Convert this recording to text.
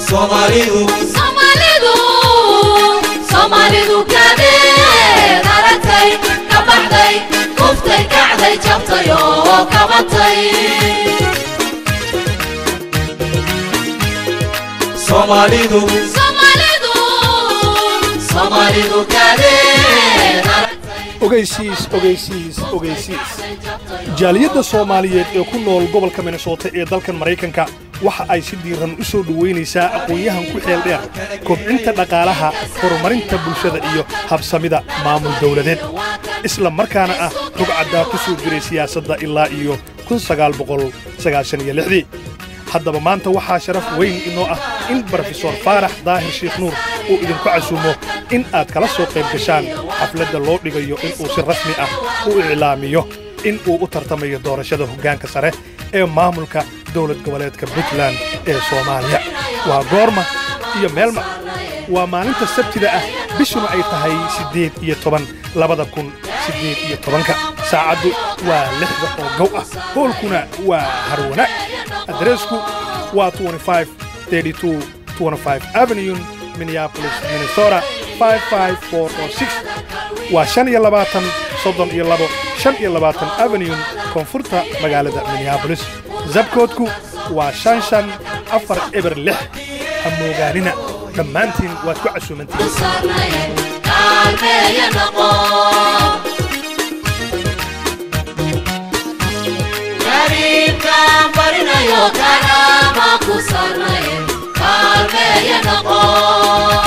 soomaalidu soomaalidu soomaalidu kadeed aragtay ka baxday kuftay kacday jabtay oo kabatay soomaalidu soomaalidu soomaalidu kadeed aragtay ogeysiis ogeysiis ogeysiis jaaliyadda soomaaliyeed ee ku nool gobolka minnesota ee dalkan maraykanka waxa ay si diiran u soo dhowaynaysaa aqoon-yahan ku xeel dheer kobcinta dhaqaalaha horumarinta bulshada iyo habsamida maamul dawladeed isla markaana ah rugcaddaa ku soo jiray siyaasadda ilaa iyo haddaba maanta waxaa sharaf weyn inoo ah in brofesor faarax daahir sheekh nuur uu idinku casuumo in aad kala soo qayb gashaan xafladda loo dhigayo inuu si rasmi ah u iclaamiyo in uu u tartamayo doorashada hoggaanka sare ee maamulka dowlad goboleedka puntland ee soomaaliya waa goorma iyo meelma waa maalinta sabtida ah bishuna ay tahay siddeed iyo toban labada kun siddeed iyo tobanka saacaddu waa lixda oo gow ah hoolkuna waa harwanaag adreesku waa avenue minneapolis minnesota waa shan iyo labaatan soddon iyo labo shan iyo labaatan avenue koonfurta magaalada minneabolis zabkoodku waa shan shan afar eber lix ha moogaanina dhammaantiin waad ku casuumantiin sarnayn kaalmeeya noqo kariimkaan barinayo karaama ku sarnayn kaalmeeya noqo